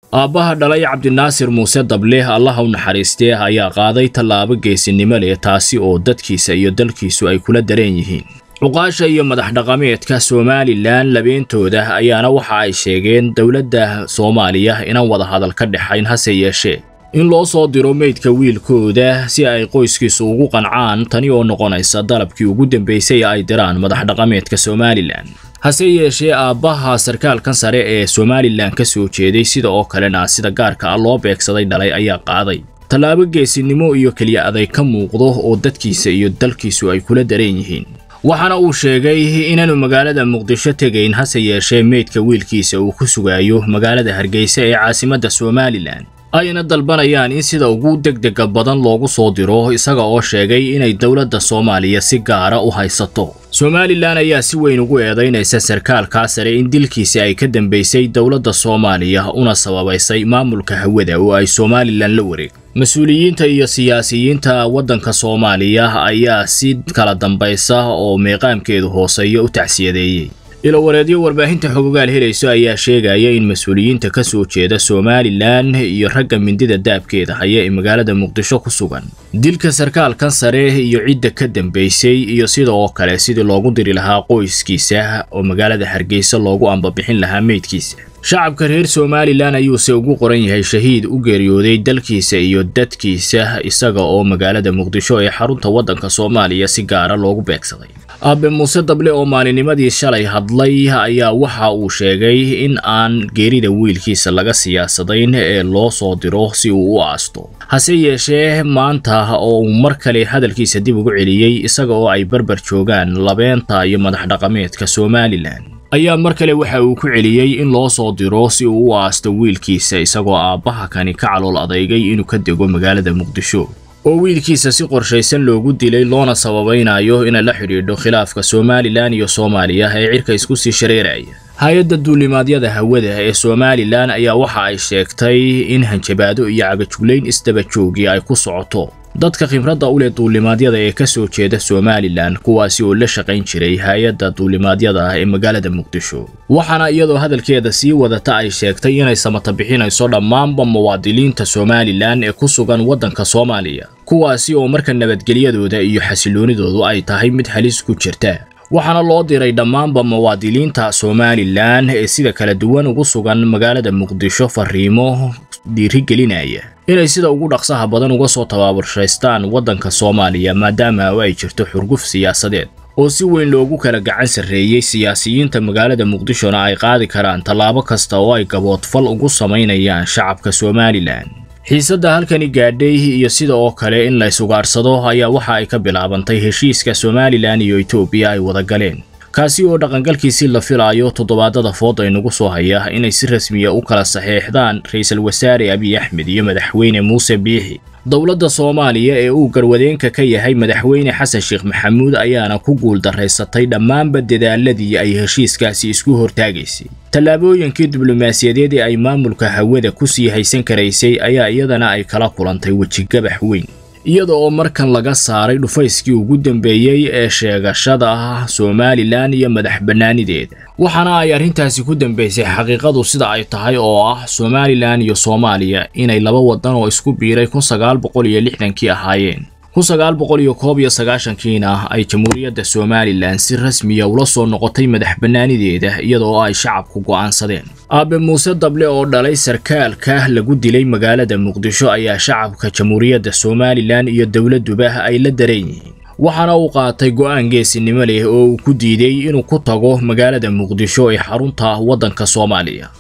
aabbaha dhalay cabdinaasir muuse dable allaha u naxariistee ayaa qaaday tallaabo geesinimo leh taasi oo dadkiisa iyo dalkiisu ay kula dareen yihiin cuqaasha iyo madax dhaqameedka somalilan labeentooda ayaana waxa ay sheegeen dowladda soomaaliya inaan wada hadal ka dhexayn hase yeeshee in loo soo diro meydka wiilkooda si ay qoyskiisu ugu qancaan tani oo noqonaysa dalabkii ugu dambeysay ay diraan madax dhaqameedka somalilan hase yeeshee aabbaha sarkaalkan sare ee somalilan ka soo jeeday sida oo kalena sida gaarka ah loo beegsaday dhalay ayaa qaaday tallaabo geesinimo iyo keliya aday ka muuqdo oo dadkiisa iyo dalkiisu ay kula dareen yihiin waxaana uu sheegay inaanu magaalada muqdisho tegayn hase yeeshee meydka wiilkiisa uu ku sugaayo magaalada hargeysa ee caasimadda somalilan ayna dalbanayaan in sida ugu degdega badan loogu soo diro isaga oo sheegay inay dowladda soomaaliya si gaara u haysato somalilan ayaa si weyn ugu eedaynaysa sarkaalkaa sare in dilkiisa ay ka dambaysay dowladda soomaaliya una sababaysay maamulka hawada oo ay somalilan la wareeg mas-uuliyiinta iyo siyaasiyiinta waddanka soomaaliya ayaa si kala dambaysa oo meeqaamkeedu hooseeya u tacsiyadeeyey ilowareedyo warbaahinta xogogaal helayso ayaa sheegaya in mas-uuliyiinta ka soo jeeda somalilan iyo ragga mindida daabkeeda haya ee magaalada muqdisho ku sugan dilka sarkaalkan sare iyo cidda ka dambaysay iyo sida oo kale sidii loogu diri lahaa qoyskiisa oo magaalada hargeysa loogu ambabixin lahaa meydkiisa shacabka reer somalilan ayuuse ugu qoran yahay shahiid u geeriyooday dalkiisa iyo dadkiisa isaga oo magaalada muqdisho ee xarunta waddanka soomaaliya si gaara loogu beegsaday aabe muuse dable oo maalinimadii shalay hadlay ayaa waxa uu sheegay in aan geerida wiilkiisa laga siyaasadayn ee loo soo diro si uu u aasto hase yeeshee maanta oo uu mar kale hadalkiisa dib ugu celiyey isaga oo ay barbar joogaan labeenta iyo madax dhaqameedka somalilan ayaa mar kale waxa uu ku celiyey in loo soo diro si uu u aasto wiilkiisa isagoo aabbaha kani ka calool adeygay inuu ka dego magaalada muqdisho oo wiilkiisa si qorshaysan loogu dilay loona sababaynayo inay la xidhiidho khilaafka somalilan iyo soomaaliya ee cirka isku sii shareeraya hay-adda duulimaadyada hawada ee somalilan ayaa waxa ay sheegtay in hanjabaado iyo cagajuglayn isdaba joogii ay ku socoto dadka khibradda u leh duulimaadyada ee ka soo jeeda somalilan kuwaasi oo la shaqayn jiray hay-adda duulimaadyada ee magaalada muqdisho waxaana iyadoo hadalkeeda sii wadata ay sheegtay inay samata bixinayso dhammaanba muwaadiniinta somalilan ee ku sugan waddanka soomaaliya kuwaasi oo marka nabadgelyadooda iyo xasiloonidoodu ay tahay mid halis ku jirta waxaana loo diray dhammaanba muwaadiniinta somalilan ee sida kala duwan ugu sugan magaalada muqdisho fariimo dhiirigelinaya inay sida ugu dhaqsaha badan uga soo tabaaburshaystaan waddanka soomaaliya maadaama ay jirto xurguf siyaasadeed oo si weyn loogu kala gacan sarreeyey siyaasiyiinta magaalada muqdishona ay qaadi karaan tallaabo kasta oo ay gaboodfal ugu samaynayaan shacabka somalilan xiisadda halkani gaadhay iyo sida oo kale in la isugaadhsado ayaa waxa ay ka bilaabantay heshiiska somalilan iyo etoobiya ay wada galeen kaasi oo dhaqangalkiisii la filaayo toddobaadada food ay nagu soo haya inay si rasmiya u kala saxeexdaan ra-iisul wasaare abiy axmed iyo madaxweyne muuse biixi dowladda soomaaliya ee uu garwadeenka ka yahay madaxweyne xasan sheekh maxamuud ayaana ku guuldaraysatay dhammaanba dadaaladii ay heshiiskaasi isku hortaagaysay tallaabooyinkii diblomaasiyadeed ee ay maamulka hawada ku sii haysan karaysay ayaa iyadana ay kala kulantay wejigabax weyn iyada oo markan laga saaray dhufayskii ugu dambeeyey ee sheegashada somalilan iyo madax bannaanideeda waxaana ay arrintaasi ku dambaysay xaqiiqadu sida ay tahay oo ah somalilan iyo soomaaliya inay laba waddan oo isku biiray kun sagaal boqol iyo lixdankii ahaayeen kun sagaal boqol iyo koob iyo sagaashankiina ay jamhuuriyadda somalilan si rasmiya ula soo noqotay madax bannaanideeda iyadoo ay shacabku go'aansadeen aabe muuse dable oo dhalay sarkaalka lagu dilay magaalada muqdisho ayaa shacabka jamhuuriyadda somalilan iyo dowladduba ay la dareen yihiin waxaana uu qaatay go'aan geesinimo leh oo uu ku diiday inuu ku tago magaalada muqdisho ee xarunta waddanka soomaaliya